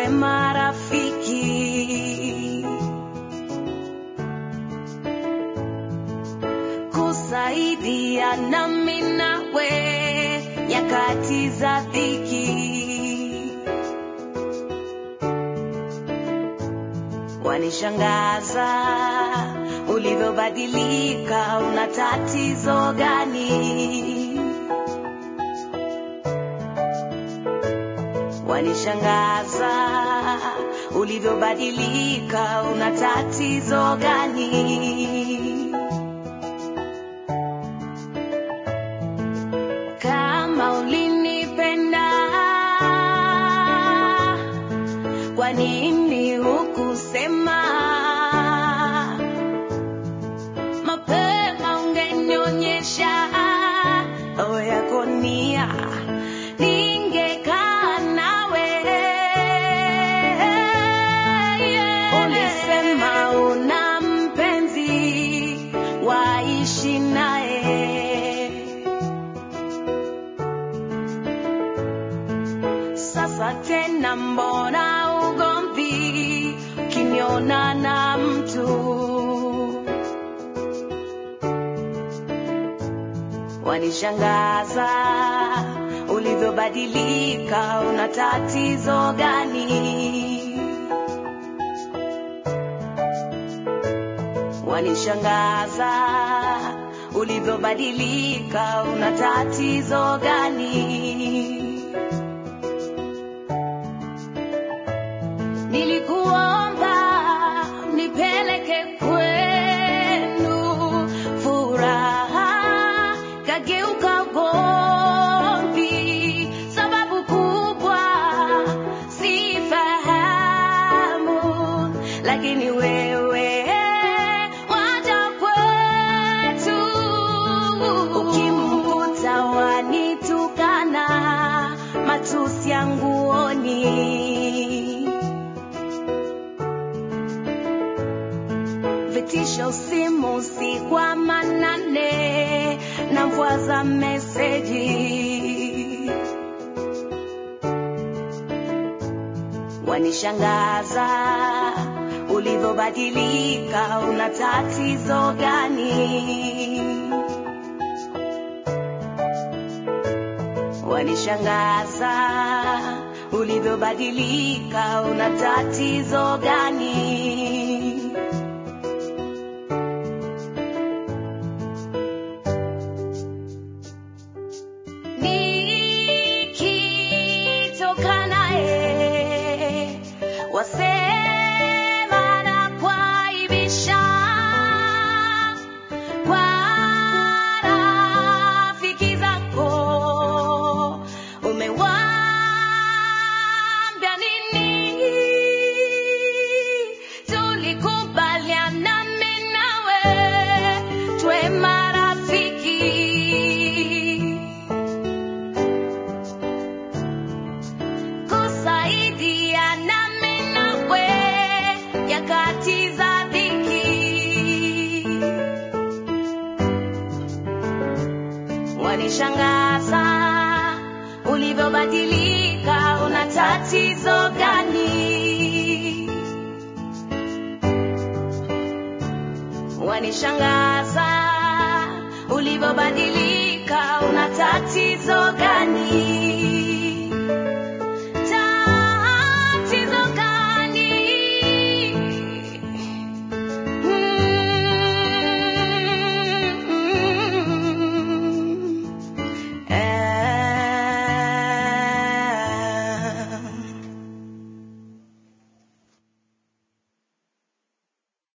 marafiki, kusaidia nami nawe nyakati za dhiki. Wanishangaza ulivyobadilika, una tatizo gani? Wanishangaza ulivyobadilika, una tatizo gani? Kama ulinipenda, kwa nini hukusema mapema? Ungenionyesha roho yako nia, ningekaa nawe. Ulisema una mpenzi, waishi naye. Sasa tena mbona ugomvi ukiniona na mtu? Wanishangaza ulivyobadilika, una tatizo gani? Wanishangaza ulivyobadilika, una tatizo gani? Nilikuomba nipeleke kwenu furaha, kageuka ugomvi. Sababu kubwa sifahamu, lakini wewe waja kwetu. Ukimkuta wanitukana, matusi ya nguoni vitisho simu usiku wa manane na mvua za meseji wanishangaza ulivyobadilika, una tatizo gani? Wanishangaza ulivyobadilika, una tatizo gani? nikitoka naye wasema na kwaibisha kwa rafiki zako umewaambia nini? Tulikubaliana mimi nawe tuwe marafiki kusaidiana mimi nawe nyakati za dhiki. Wanishangaza ulivyobadilika, una tatizo gani? Wanishangaza